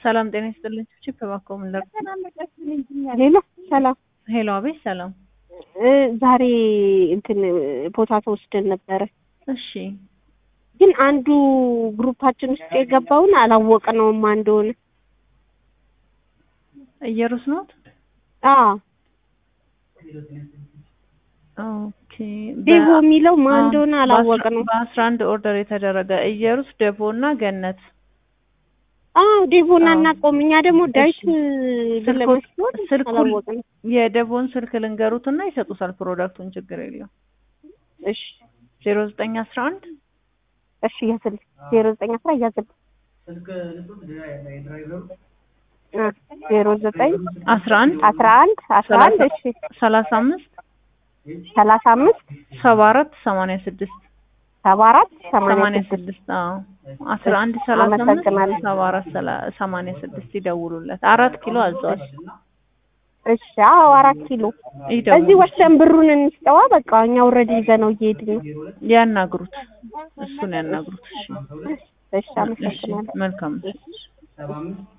ሰላም ጤና ይስጥልኝ። ቺፕ እባክዎ ምን ላድርግ? ሄሎ ሰላም ሄሎ፣ አቤት። ሰላም። እ ዛሬ እንትን ፖታቶ ወስደን ነበረ፣ እሺ፣ ግን አንዱ ግሩፓችን ውስጥ የገባውን አላወቅነውም ማን እንደሆነ። እየሩስ ኖት? አዎ ኦኬ። ዴቮ የሚለው ማን እንደሆነ አላወቅነውም። በአስራ አንድ ኦርደር የተደረገ እየሩስ፣ ደቦ እና ገነት። አዎ ዴቮን አዎ። አናውቀውም። እኛ ደግሞ ዳዊት ስልኩን ለመስሎት ስልኩን አላወቅንም። የደቦን ስልክ ልንገሩትና ይሰጡታል ፕሮዳክቱን፣ ችግር የለው። እሺ ዜሮ ዘጠኝ አስራ አንድ እሺ፣ ያዝል ዜሮ ዘጠኝ አስራ ያዝል ዜሮ ዘጠኝ አስራ አንድ አስራ አንድ አስራ አንድ እሺ ሰላሳ አምስት ሰላሳ አምስት ሰባ አራት ሰማንያ ስድስት ሰባ አራት ሰማንያ ሰማንያ ስድስት ስድስት አዎ አስራ አንድ ሰላሳ አምስት አመሰግናለሁ። ሰባ አራት ሰላ- ሰማንያ ስድስት ይደውሉለት። አራት ኪሎ አዘዋል። እሺ አዎ አራት ኪሎ እዚህ ይደውሉ፣ ወስደን ብሩን እንስጠዋ። በቃ እኛ ኦልሬዲ ይዘነው እየሄድን ነው። ያናግሩት፣ እሱን ያናግሩት። እሺ እሺ እሺ፣ አመሰግናለሁ። መልካም